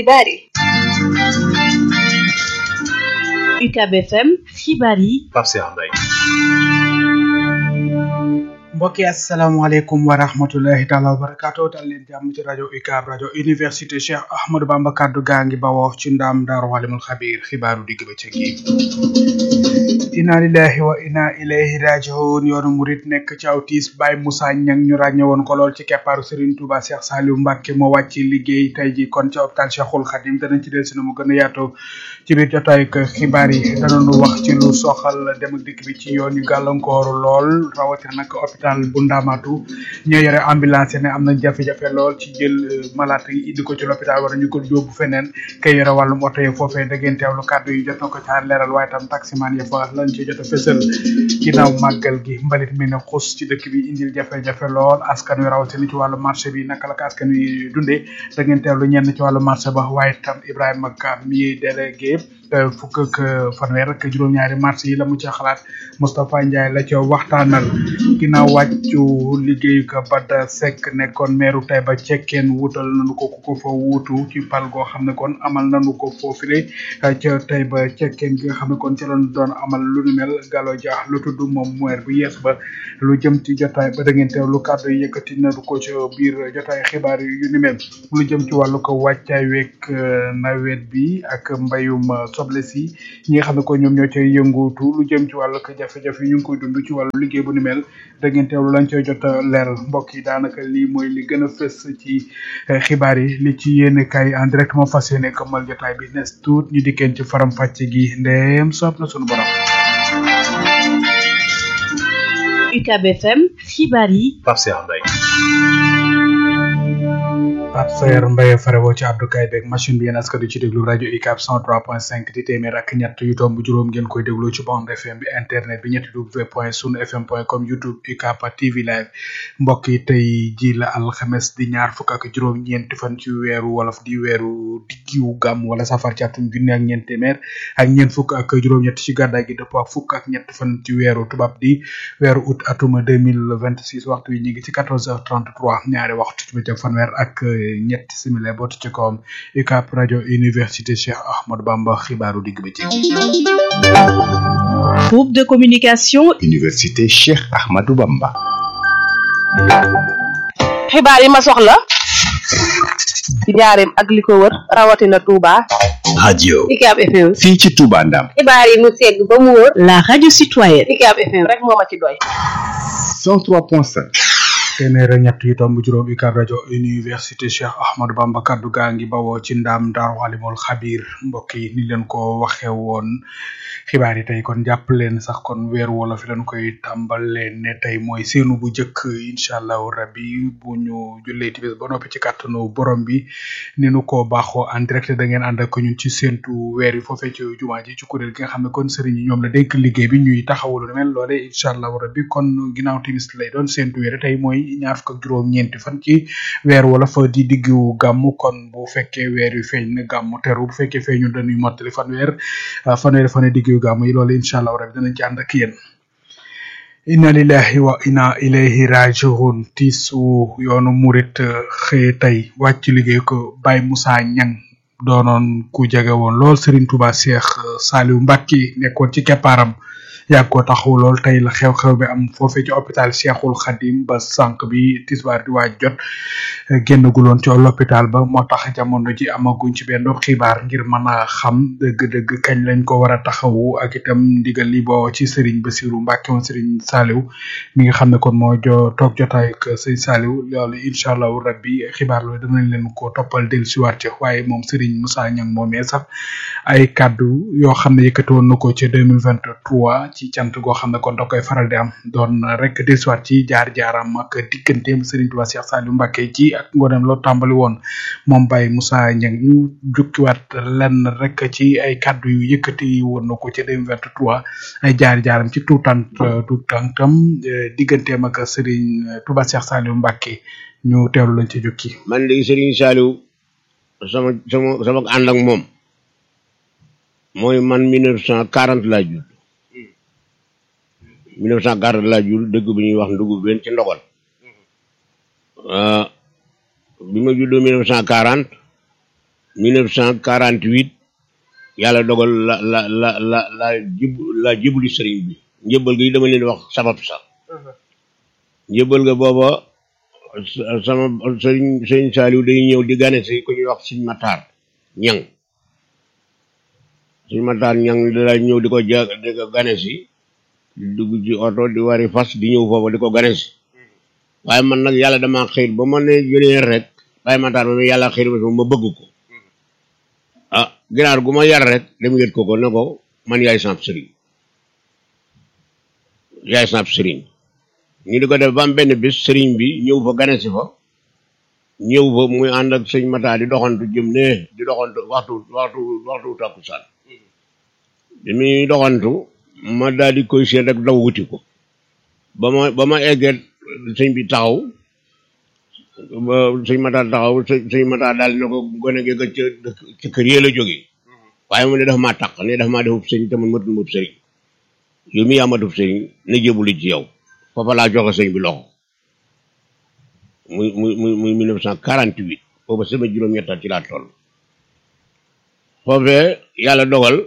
xibaar yi UCAB FM xibaar yi Pape Cheikh Mbaye mbokki asalaamaaleykum wa rahmatullahi taala wa barakaatu dal leen jàmm ci rajo UCAB rajo université Cheikh Ahmadou Bamba kaddu gaa ngi bawoo ci ndaam daaru alimul xabiir xibaaru digg bëccëg yi inna lillahi wa inna ilayhi rajiun yoonu murit nekk ci aw tiis Baye Moussa Niang ñu ràññe woon ko lool ci keppaaru Serigne Touba Cheikh Saliou Mbacke moo wàcc liggéey tey ji kon ci hôpital Cheikhul Khadim danañ ci del si na mu gën a yaatu ci biir jotaay ak xibaar yi danañu wax ci lu soxal dem ak dikk bi ci yoon yu gàllankooru lool rawatina nag hôpital bu Ndamatu ñoo yore ambulance ne am nañ jafe-jafe lool ci jël malade yi indi ko ci l'hôpital war ñu ko yóbbu feneen kay yore wàllum oto yi foofee da ngeen teewlu kàddu yi jot na ko caa leeral waaye tam taximan ya fa lañ ci jot a fësal ginnaaw màggal gi mbalit mi ne xus ci dëkk bi indil jafe-jafe lool askan wi rawatina ci wàllu marché bi naka la ko askan wi dundee da ngeen teewlu ñenn ci wàllu marché ba waaye tam Ibrahima Ka mi délégué fukk ak fanweer ak juróom-ñaari marché yi la mu ci xalaat Moustapha Ndiaye la ca waxtaanal ginnaaw wàccu liggéeyu ko Bada Seck nekkoon meeru Taïba cekkeen wutal nañu ko ku ko fa wuutu ci pal goo xam ne kon amal nañu ko foofule ca Taïba cekkeen gi nga xam ne kon ci lañu doon amal lu nu mel Gallo Dia lu tudd moom maire bu yees ba lu jëm ci jotaay ba da ngeen teew lu kàddu yi yëkkati nañu ko ci biir jotaay xibaar yu ni mel lu jëm ci wàllu ko wàccaay week nawet bi ak mbayum soble si ñi nga xam ne ko ñoom ñoo cay yëngutu lu jëm ci wàllu ko jafe-jafe yi ñu ngi koy dund ci wàllu liggéey bu ni mel da ngeen teewlu lañ cay jot a leeral mbokk yi daanaka lii mooy li gën a fës ci xibaar yi li ci yéene kay en direct moo fas yéene këmmal jotaay bi nes tuut ñu dikkeen ci faram fàcce gi ndeem soob na sunu borom UCAB FM xibaar yi Pape Cheikh Mbaye Pape Sayer Mbaye farewoo ci abdukaay beeg machine bi yéen askan ci déglu rajo UCAB 103.5 di téeméer ak ñett yu tomb juróom ngeen koy déglu ci bande FM bi internet bi ñetti w point sunu fm point com youtube UCAB TV live mbokk yi tey ji la alxames di ñaar fukk ak juróom ñeenti fan ci weeru wolof di weeru diggiwu gàmm wala safar ci atum junne ak ñeent téeméer ak ñeent fukk ak juróom-ñett ci gàddaay gi dëppoo ak fukk ak ñett fan ci weeru tubaab di weeru août atuma 2026 waxtu yi ñu ngi ci 14h33 ñaari waxtu ci bëccëg fanweer ak ñetti simile bot ci kawam UCAB rajo université Cheikh Ahmadou Bamba xibaaru digg bëccëg groupe de communication université Cheikh Ahmadou Bamba xibaar yi ma soxla ci njaareem ak li ko wër rawatina Touba radio UCAB FM fii ci Touba Ndam xibaar yi mu segg ba mu wër la radio citoyenne UCAB FM rek moo ma ci doy 103.5 téeméer ak ñett yu tomb juróom UCAB rajo université Cheikh Ahmadou Bamba kaddu gaa ngi bawoo ci ndaam daaru alimul xabir mbokk yi ni leen ko waxe woon xibaar yi tey kon jàpp leen sax kon weer wolof fi leen koy tàmbalee ne tey mooy seenu bu njëkk incha allahu rabbi bu ñu jullee tibis ba noppi ci kàttanu borom bi ni nu ko baaxoo en direct da ngeen ànd ak ñun ci séentu weer yi foofee ci jumaa ji ci kuréel gi nga xam ne kon sëriñ yi ñoom la dénk liggéey bi ñuy taxawulu mel loole incha allahu rabbi kon ginnaaw timis lay doon séentu weer tey mooy ñaar fukk ak juróom ñeenti fan ci weer wala fa di diggu gàmm kon bu fekkee weer yu feeñ na gàmm teru bu fekkee feeñu dañuy mottali fan weer fanweeri fan diggu gàmm yi loolu incha allah rabbi danañ ci ànd ak yéen inna lillahi wa inna ilayhi rajiun tiisu yoonu murit xëye tey wàcc liggéey ko Baye Moussa Niang doonoon ku jege woon lool Serigne Touba Cheikh Saliou Mbacke nekkoon ci keppaaram yàgg ko taxaw lool tey la xew-xew bi am foofee ci hôpital Cheikhul Khadim ba sànq bi tisbaar di waaj jot génn guloon ci l'hôpital ba moo tax jamono ji amaguñ ci benn xibaar ngir mën a xam dëgg-dëgg kañ lañ ko war a taxawu ak itam ndigal li boo ci Serigne Bassirou Mbacke woon Serigne Saliou mi nga xam ne kon moo jo toog jotaay ak Serigne Saliou loolu incha allahu rabbi xibaar loolu danañ leen ko toppal del si waat ci waaye moom Serigne Moussa Niang moomee sax ay kaddu yoo xam ne yëkkati woon na ko ci 2023 ci cant goo xam ne kon da koy faral di am doon rek dellusiwaat ci jaar-jaaram ak digganteem Serigne Touba Cheikh Saliou Mbacke ci ak ngoonam loo tàmbali woon moom Baye Moussa Niang ñu jukkiwaat lenn rek ci ay kaddu yu yëkkati woon na ko ci 2023 ay jaar-jaaram ci tuutant tuutantam digganteem ak Serigne Touba Cheikh Saliou Mbacke ñu teewlu lañ ci jukki. man de Serigne Saliou sama sama sama ànd ak moom mooy man 1940 laa judd 1940 laa judd dëkk bi ñuy wax ndugub benn ci ndogal bi ma juddoo 1940 1948 yàlla dogal la la la la la jib la jibuli sëriñ bi njëbbal gi dama leen wax sabab sax njëbbal ga booba sama sëriñ sëriñ Saaliw day ñëw di gane si ku ñuy wax Sëriñ Mataar ñang Sëriñ Mataar ñang da ñëw di ko ja di ko gane si di dugg ci oto di wari fas di ñëw foofu di ko gane si waaye man nag yàlla dama xëy ba ma ne jëlee rek Baye Mataar ma yàlla xëy ba ma bëgg ko ah ginaar gu ma yar rek dem yët ko ko ne ko man yaay samp sëriñ yaay samp sëriñ ñu di ko def ba am benn bis sëriñ bi ñëw fa gane si fa ñëw fa muy ànd ak sëñ Mata di doxantu jëm ne di doxantu waxtu waxtu waxtu takkusaan bi muy doxantu ma daal di koy seet rek daw wuti ko ba ma ba ma eggee sëñ bi taxaw ba sëñ Mata taxaw sëñ Mata daal ne ko gone gi ca ca kër yee la jógee waaye mu ne dafa maa taq ne dafa maa defub sëñ te man matul mub sëriñ yow mi yaa matub sëriñ na jébuli ci yow foofa laa joxe sëñ bi loxo muy muy muy muy mille neuf cent quarante huit booba sama juróom-ñettal ci laa toll foofee yàlla dogal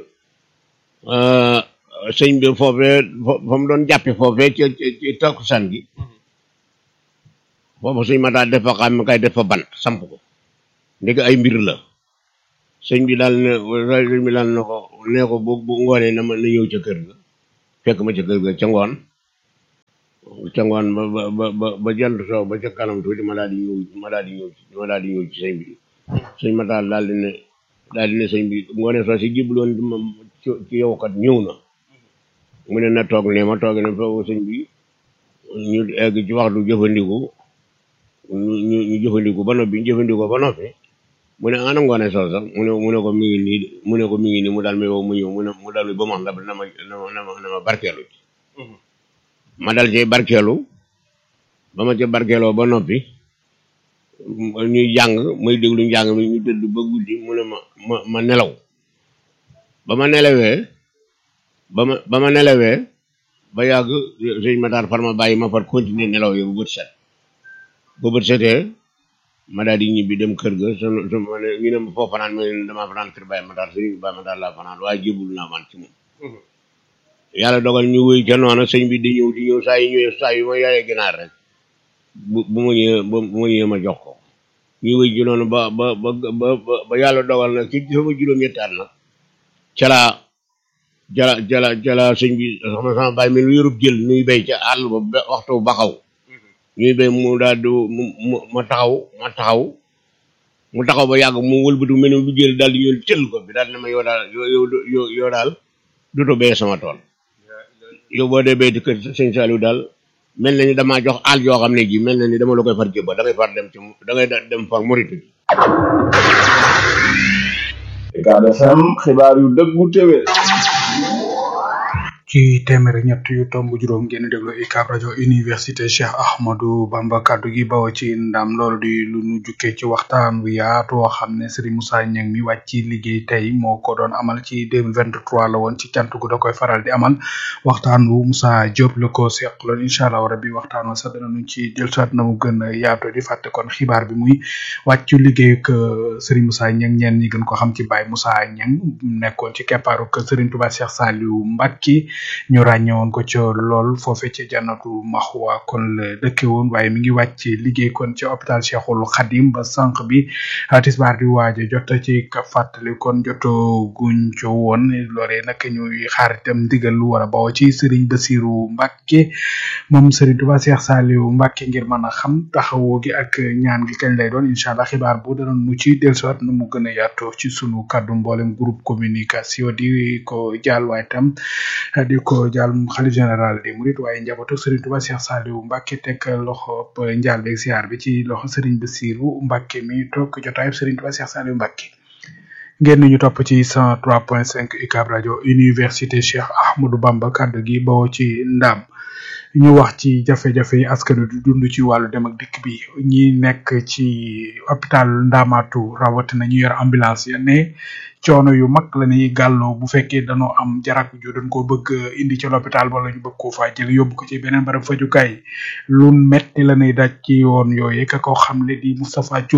sëñ bi foofee fa mu doon jàppe foofee ci ci takkusaan gi foofa sëñ Mata def fa xam kay def fa bant samp ko ndek ay mbir la sëñ bi daal ne sëñ bi daal ne ko nee ko bu bu ngoonee na ma na ñëw ca kër ga fekk ma ca kër ga ca ngoon ca ngoon ba ba ba ba jant soo ba ca kanam tuuti ma daal di ñëw ma daal di ñëw ma daal di ñëw ci sëñ bi sëñ ma daal daal di ne daal di ne sëñ bi ngoone soo si jibloon di ma ci yow kat ñëw na mu ne na toog ne ma toog ne foofu sëñ bi ñu egg ci waxtu jëfandiku ñu ñu jëfandiku ba noppi ñu jëfandiku ba noppi mu ne ana ngoone soo sax mu ne mu ne ko mi ngi nii mu ne ko mi ngi nii mu daal may woo mu ñëw mu ne mu daal ba ma xam na ma na ma na ma na ma barkeelu ci ma dal ci barkeelu ba ma ca barkeeloo ba noppi ñuy jàng muy déglu njàng mi ñu tëdd ba guddi mu ne ma ma ma nelaw ba ma nelawee ba ma ba ma nelawee ba yàgg sëñ Matar far ma bàyyi ma far continuer nelaw yi bu bët set bu bët setee ma daal di ñibbi dem kër ga su su ma ne ñu ne ma foo fanaan ma ne damaa fanaan kër Baye Matar sëñ Baye Matar laa fanaan waaye jébul naa man ci moom yàlla dogal ñu wéy ca noonu sëñ bi di ñëw di ñëw saa yi ñëwee saa yu ma yaayee ginaar rek bu bu ma ñëwee bu ma ñëwee ma jox ko ñu wéy ci noonu ba ba ba ba ba yàlla dogal nag ci sama juróom-ñetti at nag ca laa jala jala jala sëñ bi sama sama bàyyi mi lu yorub jël nuy béy ca àll ba waxtu baxaw ñuy béy mu daal di mu ma taxaw ma taxaw mu taxaw ba yàgg mu wëlbatu mel ni lu jël daal di ñëw tël ko bi daal ne ma yow daal yow yow yow daal duto béy sama tool yow boo dee béy di kër sëñ Saliou daal mel na ni damaa jox àll yoo xam ne ji mel na ni dama la koy far jébba da ngay far dem ci da ngay dem far moritu ji Ucab FM xibaar yu dëggu téwé ci téeméer ñett yu tomb juróom ngeen déglu UCAB rajo université Cheikh Ahmadou Bamba kaddu gi bawo ci ndam loolu di lu nu jukkee ci waxtaan wu yaatu woo xam ne Serigne Moussa Niang mi wàcc ci liggéey tey moo ko doon amal ci 2023 la woon ci cant gu da koy faral di amal waxtaan wu Moussa Diop la ko seqaloon incha allah rabbi waxtaan wa sax danañu ci dellusiwaat na mu gën a yaatu di fàtte kon xibaar bi muy wàccu liggéey ak Serigne Moussa Niang ñeen ñi gën ko xam ci Baye Moussa Niang nekkoon ci keppaaru kër Serigne Touba Cheikh Saliou Mbacké ñu ràññe woon ko ca lool foofe ca jannatu maxwa kon la dëkke woon waaye mi ngi wàcc liggéey kon ci hôpital Cheikhul Khadim ba sànq bi tisbaar di waaja jot ci ka fàttali kon joto guñ co woon loolee nag ñuy xaar itam ndigal lu war a bawoo ci Serigne Bassirou Mbacké moom Serigne Touba Cheikh Saliou Mbacké ngir mën a xam taxawoo gi ak ñaan gi kañ lay doon incha allah xibaar bu dana nu ci dellusiwaat nu mu gën a yaatoo ci sunu kàddu mboolem groupe communication di ko jaal waaye tam di ko jaal xalif général des mourides waaye njabootu Serigne Touba Cheikh Saliou Mbacké teg loxo njaal beeg ziar bi ci loxo Serigne Bassirou Mbacké mi toog jotaayub Serigne Touba Cheikh Saliou Mbacké ngeen ñu topp ci 103.5 UCAB rajo université Cheikh Ahmadou Bamba kaddu gi bawoo ci ndam ñu wax ci jafe-jafe yi askan wi di dund ci wàllu dem ak dikk bi ñi nekk ci hôpital Ndamatu rawatina ñu yor ambulance ya ne coono yu mag la ñuy gàlloo bu fekkee dañoo am jarak ju dañ ko bëgg indi ci l'hôpital wala ñu bëgg koo faa jël yóbbu ko ci beneen barab fajukaay lu metti la ñuy daj ci yoon yooyu ka ko xamle di Moustapha Thioum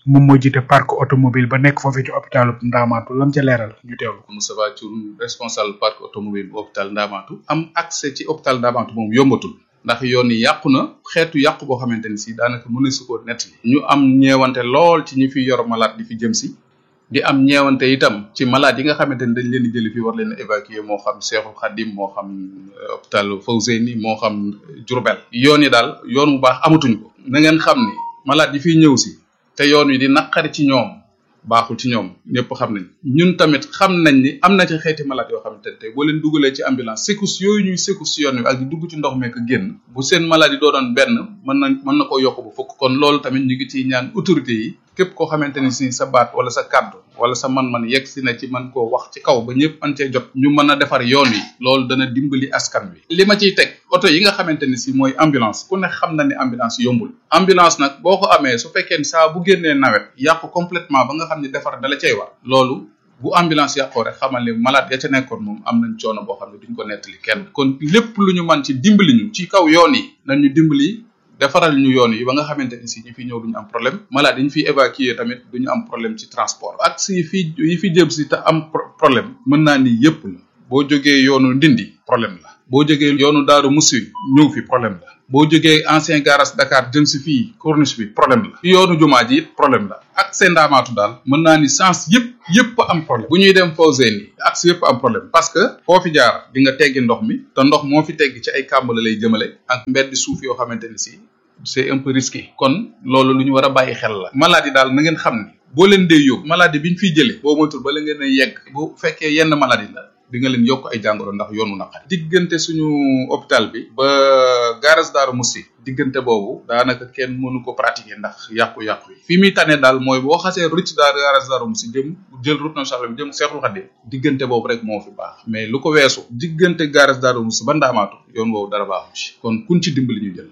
moom moo jiite parc automobile ba nekk foofee ci hôpitalu Ndamatou lam ca leeral ñu teewlu ko. Moustapha Thioune responsable parc automobile bu hôpital Ndamatou am accès ci hôpital Ndamatou moom yombatul ndax yoon yi yàqu na xeetu yàqu boo xamante ni si daanaka mën na su ko nettali ñu am ñeewante lool ci ñi fi yor malade di fi jëm si di am ñeewante itam ci malade yi nga xamante ni dañ leen di jëli fii war leen a évacuer moo xam Cheikhul Khadim moo xam hôpital Fawzeyni moo xam Diourbel yoon yi daal yoon bu baax amatuñ ko na ngeen xam ni malade yi fiy ñëw si te yoon wi di naqari ci ñoom baaxul ci ñoom ñëpp xam nañ ñun tamit xam nañ ni am na ci xeeti malade yoo xamante ne tey boo leen dugalee ci ambulance secousse yooyu ñuy secousse yoon wi ak di dugg ci ndox meek génn bu seen maladie doo doon benn mën na mën na koo yokk bu fukk kon loolu tamit ñu ngi ciy ñaan autorité yi képp koo xamante ni si sa baat wala sa kàddu wala sa man-man yegg si na ci man koo wax ci kaw ba ñëpp man cee jot ñu mën a defar yoon wi loolu dana dimbali askan wi li ma ciy teg oto yi nga xamante ni si mooy ambulance ku ne xam na ne ambulance yombul ambulance nag boo ko amee su fekkee ni saa bu génnee nawet yàqu complètement ba nga xam ne defar dala cay war loolu bu ambulance yàqoo rek xamal ni malade ya ca nekkoon moom am nañ coono boo xam ne duñ ko nettali kenn kon lépp lu ñu man ci dimbali ñu ci kaw yoon yi nañ ñu dimbali defaral ñu yoon yi ba nga xamante ni si ñi fi ñëw duñu am problème malade yi ñu fiy évacuer tamit duñu am problème ci transport ak si yi fi yi fi jëm si te am problème mën naa ni yëpp la boo jógee yoonu ndindi problème la boo jógee yoonu daaru musi ñëw fi problème la boo jógee ancien garage Dakar jëm si fii corniche bi problème la yoonu jumaa ji it problème la ak seen ndaamaatu daal mën naa ni sens yëpp yëpp am problème bu ñuy dem Fawzeyni ni axe yëpp am problème parce que foo fi jaar di nga teggi ndox mi te ndox moo fi tegg ci ay kàmb la lay jëmale ak mbeddi suuf yoo xamante ni si c'est un peu risqué kon loolu lu ñu war a bàyyi xel la maladie daal na ngeen xam ni boo leen dee yóbbu maladie bi ñu fiy jëlee boo moytul ba la ngeen a yegg bu fekkee yenn maladie la di nga leen yokk ay jàngoro ndax yoonu naqari diggante suñu hôpital bi ba garage Daaru Musi diggante boobu daanaka kenn mënu ko pratiquer ndax yàqu-yàqu yi fi muy tane daal mooy boo xasee rëcc daal garage Daaru Musi jëm jël route nationale bi jëm Seexul Xadim diggante boobu rek moo fi baax mais lu ko weesu diggante garage Daaru Musi ba Ndaamaatu yoon woowu dara baaxu ci kon kun ci dimbali ñu jël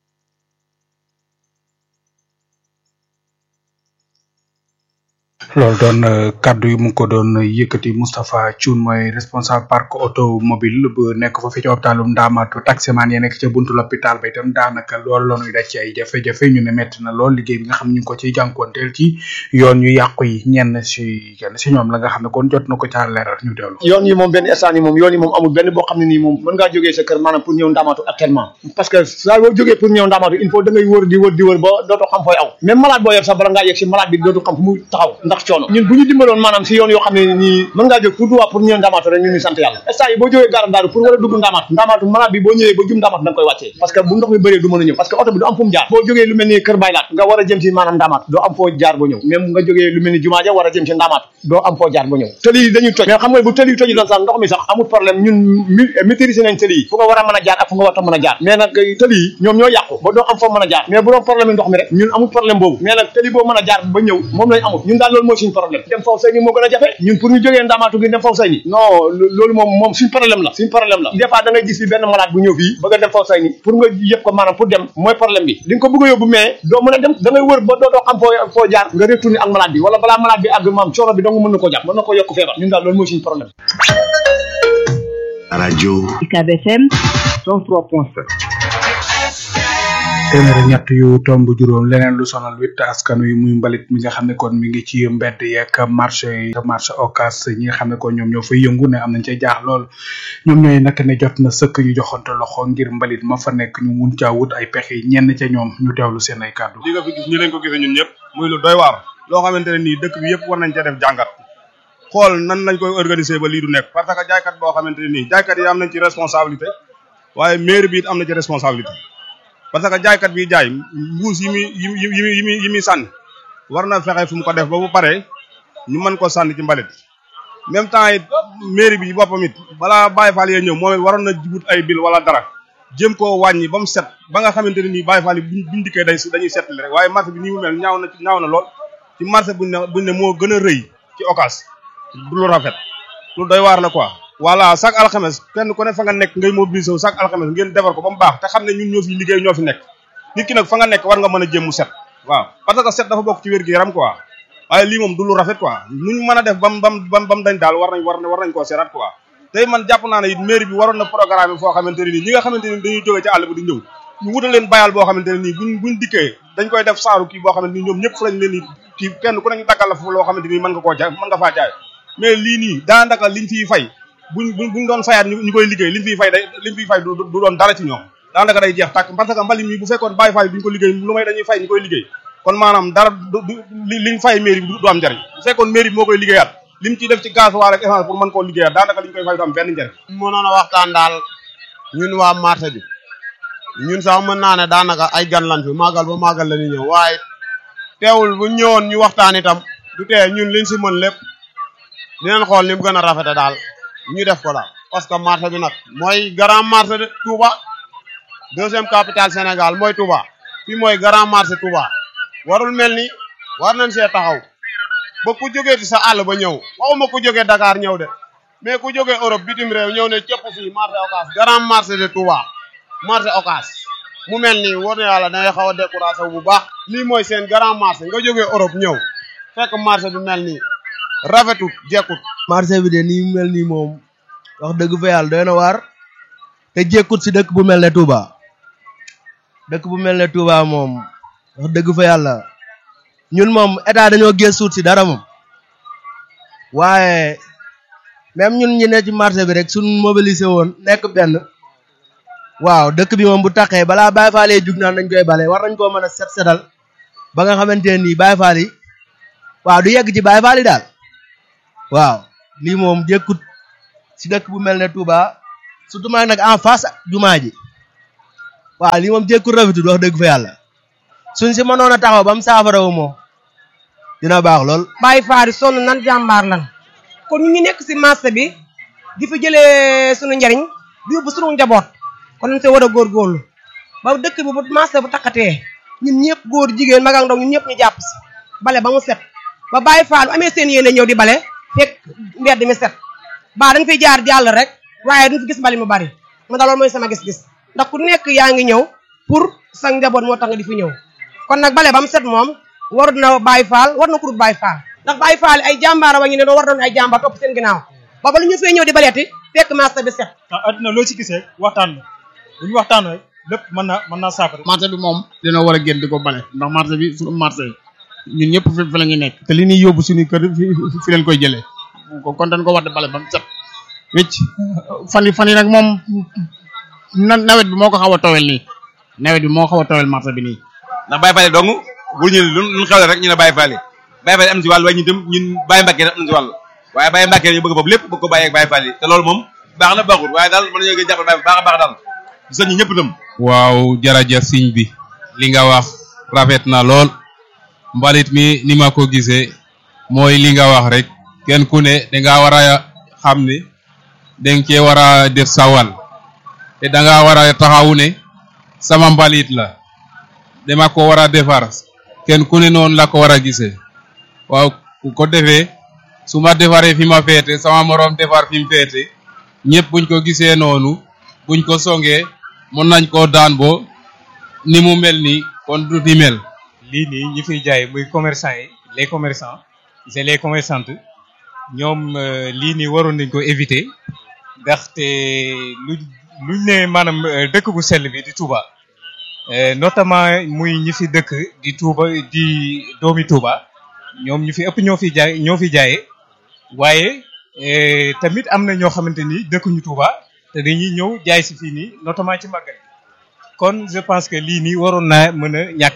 loolu doon kaddu yi mu ngi ko doon yëkkati Moustapha Thioune mooy responsable parc automobile bu nekk foofu ci hôpitalu Ndamatou taximan ya nekk ca buntu l'hôpital ba itam daanaka loolu la ñuy daj ci ay jafe-jafe ñu ne metti na lool liggéey bi nga xam ne ñu ngi ko ciy jànkuwanteel ci yoon yu yàqu yi ñenn si kenn si ñoom la nga xam ne kon jot na ko caa leeral ñu teewlu. yoon yi moom benn instant yi moom yoon yi moom amul benn boo xam ne nii moom mën ngaa jógee sa kër maanaam pour ñëw Ndamatou actuellement parce que saa boo jógee pour ñëw Ndamatou il faut da ngay wër di wër di wër ba dootoo xam fooy aw même malade boo yor sax bala ngaa yegg si malade bi dootu xam fu mu taxaw ndax coono ñun bu ñu dimbaloon maanaam si yoon yoo xam ne nii mën ngaa jóg pour duwaa pour ñëw Ndamatou rek ñun ñu sant yàlla instant yi boo jógee gaaram daaru pour war a dugg Ndamatou Ndamatou malade bi boo ñëwee ba jum Ndamatou da nga koy wàccee parce que bu ndox mi bëree du mën a ñëw parce que oto bi du am fu mu jaar boo jógee lu mel ni kër baylaat nga war a jëm si maanaam Ndamatou doo am foo jaar ba ñëw même nga jógee lu mel ni jumaa ja war a jëm si Ndamatou doo am foo jaar ba ñëw tëli yi dañuy toj mais xam nga bu tëli yi toji doon sax ndox mi sax amul problème ñun maîtriser nañ tëli yi fu nga war a mën a jaar ak fu nga war a mën a jaar mais nag tëli yi ñoom ñoo yàqu ba doo am foo mën a jaar mais bu doon problème ndox mi rek ñun amul problème boobu mais nag tëli boo mën a jaar ba ñëw moom lañ amul ñun daal loolu mooy suñu problème dem faw say ni moo gën a jafe ñun pour ñu jógee Ndamatou gi dem faw say ni non loolu moom moom suñu problème la suñu problème la des fois da ngay gis bi benn malade bu ñëw fii bëgg a dem faw say ni pour nga yëpp ko maanaam pour dem mooy problème bi li nga ko bëgg a yóbbu mais doo mën a dem da ngay wër ba doo doo xam foo foo jaar nga retourner ak malade bi wala balaa malade bi àgg maam coono bi dong mën na ko jàpp mën na ko yokk feebar ñun daal loolu mooy suñu problème radio UCAB FM 103.7 téeméer ak ñett yu tomb juróom leneen lu sonal witt askan wi muy mbalit mi nga xam ne kon mi ngi ci mbedd yeeg marché yi marché occas ñi nga xam ne kon ñoom ñoo fay yëngu ne am nañ cay jaax lool ñoom ñooy nag ne jot na sëkk ñu joxante loxo ngir mbalit ma fa nekk ñu mun caa wut ay pexe ñenn ca ñoom ñu teewlu seen ay kàddu li nga fi gis ñu leen ko gisee ñun ñëpp muy lu doy waar loo xamante ne nii dëkk bi yëpp war nañ cee def jàngat xool nan lañ koy organiser ba lii du nekk parce que jaaykat boo xamante ne nii jaaykat yi am nañ ci responsabilité waaye maire bi it am na ci responsabilité parce que jaaykat bi jaay mbuus yi muy yi muy yi muy yi muy sànni war na fexe fu mu ko def ba bu paree ñu mën ko sànni ci mbalit même temps it mairie bi boppam it balaa Baye Fall yee ñëw moom it waroon na wut ay bil wala dara jëm koo wàññi ba mu set ba nga xamante ne nii Baye Fall yi buñ buñ dikkee day dañuy seetli rek waaye marché bi nii mu mel ñaaw na ñaaw na lool ci marché buñ ne buñ ne moo gën a rëy ci occas du lu rafet lu doy waar la quoi voilà chaque alxames kenn ku ne fa nga nekk ngay mobiliser wu chaque alxames ngeen defar ko ba mu baax te xam ne ñun ñoo fi liggéey ñoo fi nekk nit ki nag fa nga nekk war nga mën a jëm mu set waaw parce que set dafa bokk ci wér-gu-yaram quoi waaye lii moom du lu rafet quoi nuñ mën a def bam bam bam bam dañ daal war nañ war war nañ koo seeraat quoi tey man jàpp naa ne it mairie bi waroon na programme foo xamante ne nii ñi nga xamante ni dañuy jóge ci àll bi di ñëw ñu wutal leen bayal boo xamante ne nii buñ buñ dikkee dañ koy def saaru kii boo xamante ni ñoom ñëpp fu lañ leen di kii kenn ku ne ñu daggal la foofu loo xamante ni mën nga koo jaay mën nga faa jaay mais lii nii daanaka liñ fiy fay buñ buñ buñ doon fayaat ñu koy liggéey liñ fiy fay day liñ fiy fay du du doon dara ci ñoom daanaka day jeex tàkk parce que mbali mi bu fekkoon bàyyi fay duñ ko liggéey lu may dañuy fay ñu koy liggéey kon maanaam dara du liñ fay mairie bi du am njariñ bu fekkoon mairie bi moo koy liggéeyaat lim ciy def ci gaz waal ak essence pour mën koo liggéeyaat daanaka liñ koy fay du am benn njariñ mënoon a waxtaan daal ñun waa marché bi ñun sax mën naa ne daanaka ay gan lan fi màggal ba màggal la ñuy ñëw waaye teewul bu ñëwoon ñu waxtaan itam du tee ñun liñ si mën lépp dinañ xool ni mu gën a rafete daal ñu def ko daal parce que marché bi nag mooy grand marché de Touba deuxième capitale Sénégal mooy Touba fii mooy grand marché Touba warul mel ni war nañ see taxaw ba ku jógee ci sa àll ba ñëw waxuma ku jógee Dakar ñëw de mais ku jógee Europe bitim réew ñëw ne cëpp fii marché Ocass grand marché de Touba marché Ocass mu mel nii war na yàlla dangay xaw a découragé bu baax lii mooy seen grand marché nga jógee Europe ñëw fekk marché bi mel nii rafetut jekkut marché bi de nii mu mel nii moom wax dëgg fa yàlla doy na waar te jekkut si dëkk bu mel ne Touba dëkk bu mel ne Touba moom wax dëgg fa yàlla ñun moom état dañoo gëstuut si dara moom waaye même ñun ñi ne ci marché bi rek suñ mobilisé woon nekk benn waaw dëkk bi moom bu taqee balaa Baye Fall yi jug naan dañ koy bale war nañ koo mën a set setal ba nga xamante ne nii Baye Fall yi waaw du yegg ci Baye Fall yi daal waaw lii moom jékkut si dëkk bu mel ne Touba surtout maa nag en face jumaa ji waaw lii moom jékkut rafetul wax dëgg fa yàlla suñ si mënoon a taxaw ba mu saafara wu moom dina baax lool. Baye Fall sonn nan jàmbaar lan kon ñu ngi nekk si marché bi di fi jëlee sunu njariñ di yóbbu sunu njaboot kon nañ see war a góorgóorlu ba dëkk bi bu marché bu takkatee ñun ñëpp góor jigéen mag ak ndaw ñun ñëpp ñu jàpp si bale ba mu set ba Baye Fall amee seen yéene ñëw di bale fekk mbedd mi set ba dañ fiy jaar jàll rek waaye duñ fi gis mbali mu bari ma daal loolu mooy sama gis-gis ndax ku nekk yaa ngi ñëw pour sa njaboot moo tax nga di fi ñëw kon nag bale ba mu set moom war na Baye Fall war na kurut Baye Fall ndax Baye Fall ay jàmbaara wa ñu ne doo war doon ay jàmbaar topp seen ginnaaw ba ba lu ñu fee ñëw di baleeti fekk marché bi set ah adduna loo ci gisee waxtaan la bu ñu waxtaan rek lépp mën naa mën naa saafara marché bi moom dina war a génn di ko bale ndax marché bi suñu marché ñun ñëpp fi fi la ñu nekk te li ñuy yóbbu suñu kër fi fi leen koy jëlee kon dañ ko war di bale ba mu set wicc fan yi fan yi nag moom na nawet bi moo ko xaw a towel nii nawet bi moo xaw a towel marché bi nii ndax Baye Fall dong bu ñu lu lu xew rek ñu ne Baye Fall Baye Fall am si wàll waaye ñun tam ñun Baye Mbacke am na si wàll waaye Baye Mbacke ñu bëgg boobu lépp bëgg ko bàyyi ak Baye Fall te loolu moom baax na baaxul waaye daal mën nañoo gën jàppal Baye baax a baax daal gis nañu ñëpp tam waaw jërëjëf siñ bi li nga wax rafet na lool mbalit mi ni ma ko gisee mooy li nga wax rek kenn ku ne danga war a xam ne danga cee war a def sa wàll te danga war a taxawu ne sama mbalit la dama ko war a defar kenn ku ne noonu la ko war a gisee waaw ku ko defee su ma defaree fi ma féete sama moroom defar fi mu féete ñëpp buñ ko gisee noonu buñ ko songee mën nañ koo daan bo ni mu mel nii kon du ni mel lii nii ñi fiy jaay muy commerçant yi les commerçants c'est les commerçantes ñoom lii nii waroon nañ ko éviter ndaxte lu luñ ne maanaam dëkk bu sell bi di Touba notamment muy ñi fi dëkk di Touba di doomi Touba ñoom ñu fi ëpp ñoo fi jaay ñoo fi jaayee waaye tamit am na ñoo xamante ni dëkkuñu Touba te dañuy ñëw jaay si fii nii notamment ci màggal kon je pense que lii nii waroon naa mën a ñàkk.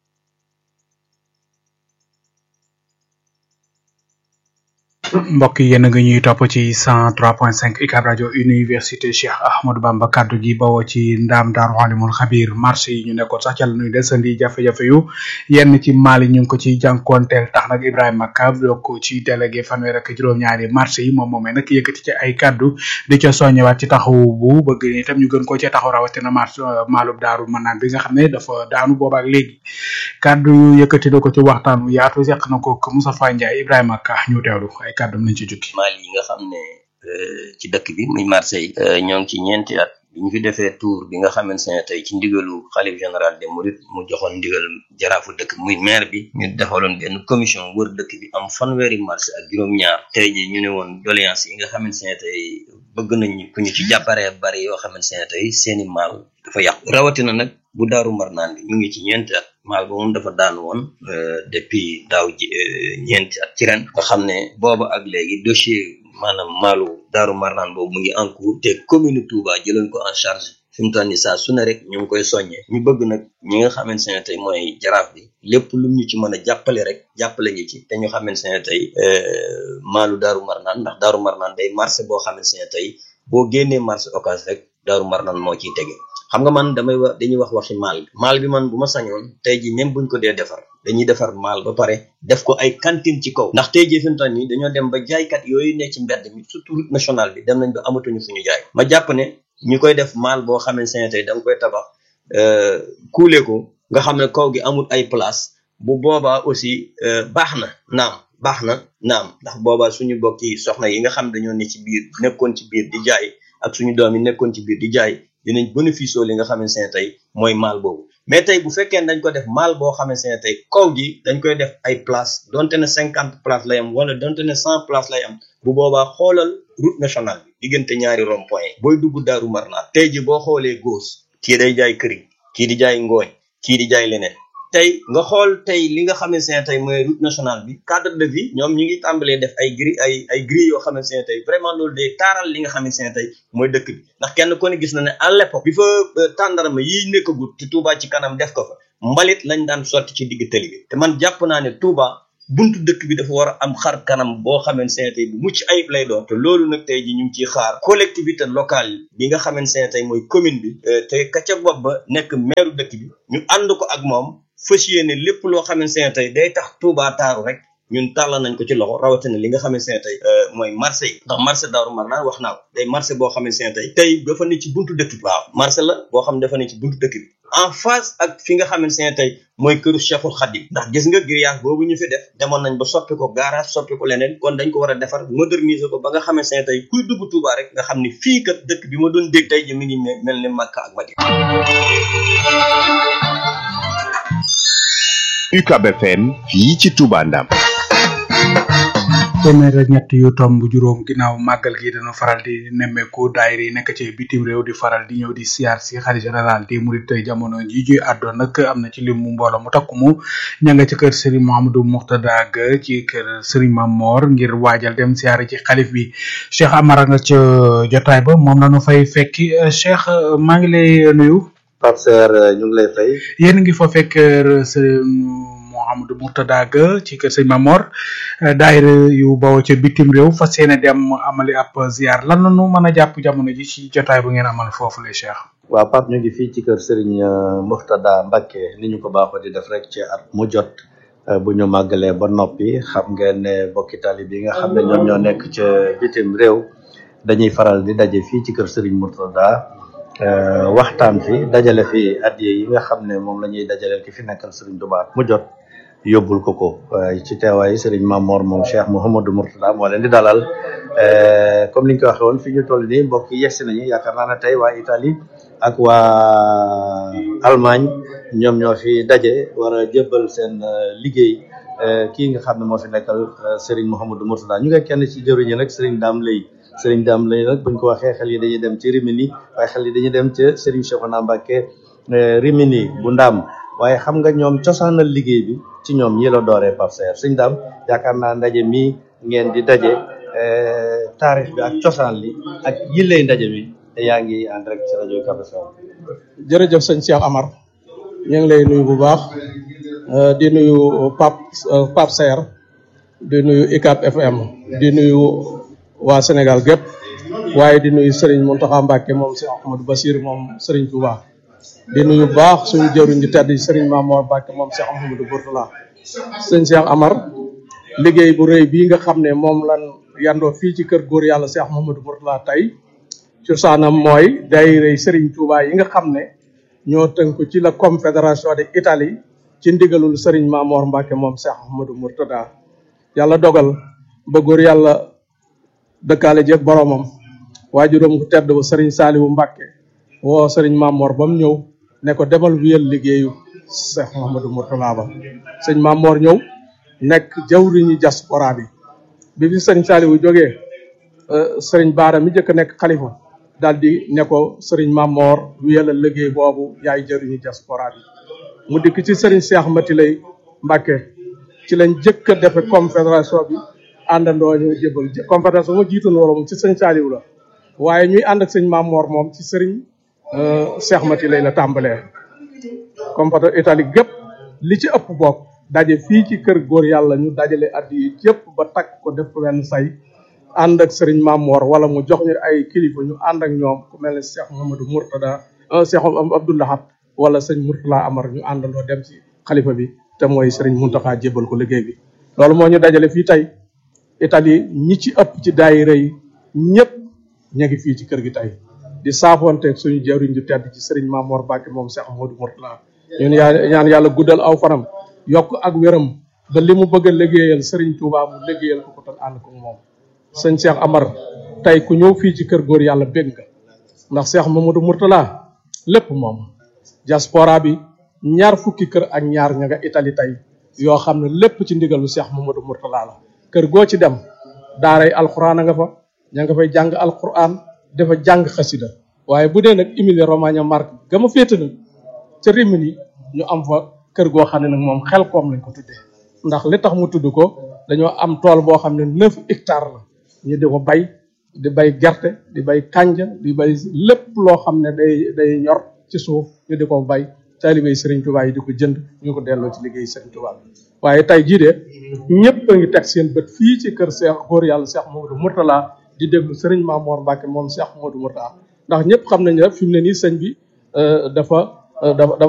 mbokk yi yéen a ngi ñuy topp ci 103.5 UCAB rajo université Cheikh Ahmadou Bamba kaddu gi bawoo ci ndaam daaru alimul xabir marché yi ñu nekkoon sax ca la ñuy desandi jafe-jafe yu yenn ci Mali ñu ngi ko ci jànkoonteel tax nag Ibrahima Ka bokk ci délégué fanweer ak juróom-ñaari marché yi moom moomee nag yëkkati ci ay kaddu di ca soññewaat ci taxawu bu bëgg ni itam ñu gën koo cee taxaw rawatina marché maalub daaru manaan bi nga xam ne dafa daanu boobaak léegi kaddu yu yëkkati na ko ci waxtaan wu yaatu seq na ko Moustapha Ndiaye Ibrahima Ka ñu teewlu ay kàddum lañ ci jukki Mali yi nga xam ne ci dëkk bi muy Marseille ñoo ngi ci ñeenti at bi ñu fi defee tour bi nga xamante ne tey ci ndigalu xalif général des mourides mu joxoon ndigal jaraafu dëkk muy maire bi ñu defaloon benn commission wër dëkk bi am fanweeri marché ak juróom-ñaar tey ji ñu ne woon doléance yi nga xamante ne tey bëgg nañ ku ñu ci jàpparee bari yoo xamante ne tey seeni maal dafa yàqu rawatina nag bu daaru marnaan bi mu ngi ci ñeenti at maal ba moom dafa daan woon depuis daaw ji ñeenti at ci ren nga xam ne booba ak léegi dossier maanaam maalu daaru marnaan boobu mu ngi en cours te commune Touba jëloon ko en charge fi mu toll nii saa su ne rek ñu ngi koy soññee ñu bëgg nag ñi nga xamante ne tey mooy jaraaf bi lépp lu ñu ci mën a jàppale rek jàppale ñu ci te ñu xamante ne tey maalu daaru marnaan ndax daaru marnaan day marché boo xamante ne tey boo génnee marché occasion rek daaru marnaan moo ciy tege xam nga man damay wax dañuy wax waxi maal bi maal bi man bu ma sañoon tey ji même buñ ko dee defar dañuy defar maal ba pare def ko ay cantine ci kaw ndax tey ji fi mu toll nii dañoo dem ba jaaykat yooyu ne ci mbedd mi surtout route nationale bi dem nañ ba amatuñu fu ñu jaay ma jàpp ne ñu koy def maal boo xamante ne tey da nga koy tabax kuule ko nga xam ne kaw gi amul ay place bu boobaa aussi baax na naam baax na naam ndax boobaa suñu bokki soxna yi nga xam dañoo ne ci biir nekkoon ci biir di jaay ak suñu doom yi nekkoon ci biir di jaay dinañ bénéfice li nga xamante ne tey mooy maal boobu mais tey bu fekkee dañ ko def maal boo xamante ne tey kaw gi dañ koy def ay place donte ne cinquante place lay am wala donte ne cent place lay am bu boobaa xoolal route nationale bi diggante ñaari rond point booy dugg daaru marnaan tey ji boo xoolee gauche kii day jaay këriñ kii di jaay ngooñ kii di jaay leneen tey nga xool tey li nga xamante ne tey mooy route nationale bi cadre de vie ñoom ñu ngi tàmbalee def ay gris ay ay gris yoo xamante ne tey vraiment loolu day taaral li nga xamante ne tey mooy dëkk bi ndax kenn ku ne gis na ne à l'époque bi fa tàndarama yiy nekkagut te Touba ci kanam def ko fa mbalit lañ daan sotti ci digg tëli bi te man jàpp naa ne Touba buntu dëkk bi dafa war a am xar kanam boo xamante ne tey bu mucc ayib lay doon te loolu nag tey ji ñu ngi ciy xaar collectivité locale bi nga xamante ne tey mooy commune bi te ka ca bopp ba nekk maire dëkk bi ñu ànd ko ak moom fas yéene lépp loo xamante ne tey day tax Touba taaru rek ñun tàllal nañ ko ci loxo rawatina li nga xamante ne tey mooy marché yi ndax marché Daaru Marnaan wax naa ko day marché boo xamante ne tey tey dafa ne ci buntu dëkk bi waaw marché la boo xam ne dafa ne ci buntu dëkk bi en face ak fi nga xamante ne tey mooy këru Cheikhul Khadim ndax gis nga grillage boobu ñu fi def demoon nañ ba soppi ko garage soppi ko leneen kon dañ ko war a defar moderniser ko ba nga xamante ne tey kuy dugg Touba rek nga xam ni fii kat dëkk bi ma doon dégg tey ji mi ngi mel ni Makka ak Madina UCAB FM fii ci Touba Ndam téeméer ak ñett yu tomb juróom ginnaaw màggal gi dañu faral di nemmeeku daayira yi nekk ci bitim réew di faral di ñëw di siyaar si xarit général di murit tey jamono ji juy àddoon nag am na ci lim mu mbooloo mu takku mu ña nga ci kër Serigne Mouhamadou Mourtada ga ci kër Serigne Mamor ngir waajal dem siyaar ci xalif bi Cheikh Amara nga ca jotaay ba moom la ñu fay fekki Cheikh maa ngi lay nuyu. Pape Serre ñu ngi lay fay. yéen a ngi fa fekk Serigne Mouhamadou Mourtada ga ci kër sëñ Mamor daayira yu bawoo ca bitim réew fas yéene dem amali ab ziar lan la ñu mën a jàpp jamono ji ci jotaay bu ngeen amal foofu le Cheikh. waaw Pape ñu ngi fii ci kër Serigne Mourtada Mbacké ni ñu ko baaxoo di def rek ci at mu jot bu ñu màggalee ba noppi xam ngeen ne bokki tali bi nga xam ne ñoom ñoo nekk ca bitim réew dañuy faral di daje fii ci kër Serigne Mourtada waxtaan fi dajale fi addiye yi nga xam ne moom la ñuy dajaleel ki fi nekkal Serigne Touba at mu jot yóbbul ko ko ci teewaay Serigne Mamor moom Cheikh Mouhamadou Mourtada moo leen di dalal comme ni ñu ko waxee woon fi ñu toll nii mbokk yi yegsi nañu yaakaar naa ne tey waa Italie ak waa Allemagne ñoom ñoo fi daje war a jébbal seen liggéey kii nga xam ne moo fi nekkal Serigne Mouhamadou Mourtada ñu ngi kenn ci jëriñu nag Serigne Dame Lay Serigne Dame Lay nag buñ ko waxee xel yi dañuy dem ci Rimini waaye xel yi dañuy dem ca Serigne Cheikhouna Mbacké Rimini bu Ndaam waaye xam nga ñoom cosaanal liggéey bi ci ñoom ñi la dooree Pape Serre Serigne Dame yaakaar naa ndaje mi ngeen di daje taarix bi ak cosaan li ak yillay ndaje mi te yaa ngi en direct ci rajo Ucab FM jërëjëf sëñ Cheikh Amar ñu ngi lay nuyu bu baax di nuyu Pape Pape Serre di nuyu Ucab FM di nuyu waa Sénégal gépp waaye di nuyu Serigne Mountakha Mbacké moom si Ahmadou Bassir moom Serigne Touba di nuyu baax suñu jëruñ ju tedd Serigne Mamor Mbacké moom Cheikh Ahmadou Bourtala sëñ Cheikh Amar liggéey bu rëy bii nga xam ne moom lan yandoo fii ci kër góor yàlla Cheikh Ahmadou Bourtala tey cosaanam mooy daayira Serigne Touba yi nga xam ne ñoo tënku ci la confédération de Italie ci ndigalul Serigne Mamor Mbacké moom Cheikh Ahmadou Mourtada yàlla dogal ba góor yàlla dëkkaale jeeg boromam waajuram ku tedd ba Serigne Saliou Mbacké woo Serigne Mamor ba mu ñëw ne ko demal wiyal liggéeyu Cheikh Mouhamadou Mourtala ba sëñ Mamor ñëw nekk jawriñu diaspora bi bi fi Serigne Saliou jógee Serigne Baara mi njëkk a nekk xalifa daal di ne ko sëriñ Mamor wiyala liggéey boobu yaay jëriñu diaspora bi mu dikk ci sëriñ Cheikh Mati lay Mbàkke ci lañ jëkk a defe confédération bi àndandoo ñu jébal confédération ma jiitoon wala moom ci sëñ Saliou la waaye ñuy ànd ak sëñ Mamor moom ci sëriñ Cheikh Mati lay la tàmbalee confédération italique gépp li ci ëpp bokk daje fii ci kër góor yàlla ñu dajale addi yi yëpp ba takk ko def ko wenn say ànd ak sëriñ Mamor wala mu jox ñu ay kilifa ñu ànd ak ñoom ku mel ne Cheikh Mamadou Mourtada Cheikh Abdoulahat wala sëñ Mourtala Amar ñu àndandoo dem ci xalifa bi te mooy sëriñ Muntaxa jébbal ko liggéey bi loolu moo ñu dajale fii tey Italie ñi ci ëpp ci daayira yi ñëpp ña ngi fii ci kër gi tey di saafoonteeg suñu jawriñ ju tedd ci sëriñ Mamor Mbacke moom Cheikh Modou Mourtala ñun yaa ñaan yàlla guddal aw fanam yokk ak wéram ba li mu bëgg a liggéeyal sëriñ Touba mu liggéeyal ko ko tan ànd ko moom sëñ Cheikh Amar tey ku ñëw fii ci kër góor yàlla bég nga ndax Cheikh Mamadou Mourtala lépp moom diaspora bi ñaar fukki kër ak ñaar ña nga Italie tey yoo xam ne lépp ci ndigalu Cheikh Mamadou Mourtala la kër goo ci dem daaray alxuraan a nga fa ña nga fay jàng alxuraan dafa jàng xasida waaye bu dee nag Emilia Romagna Marche gama féete nag ca Rimini ñu am fa kër goo xam ne nag moom xel koom lañ ko tuddee ndax li tax mu tudd ko dañoo am tool boo xam ne neuf hectares la ñu di ko bay di bay gerte di bay kànja di bay lépp loo xam ne day day ñor ci suuf ñu di ko bay taalibey Serigne Touba yi di ko jënd ñu ko delloo ci liggéey Serigne Touba bi waaye tey jii de ñëpp a ngi teg seen bët fii ci kër Cheikh góor yàlla Cheikh Mamadou Mourtala di déglu Serigne Mamor Mbacke moom Cheikh Mamadou Mourtala ndax ñëpp xam nañ ne fi mu ne nii sëñ bi dafa dafa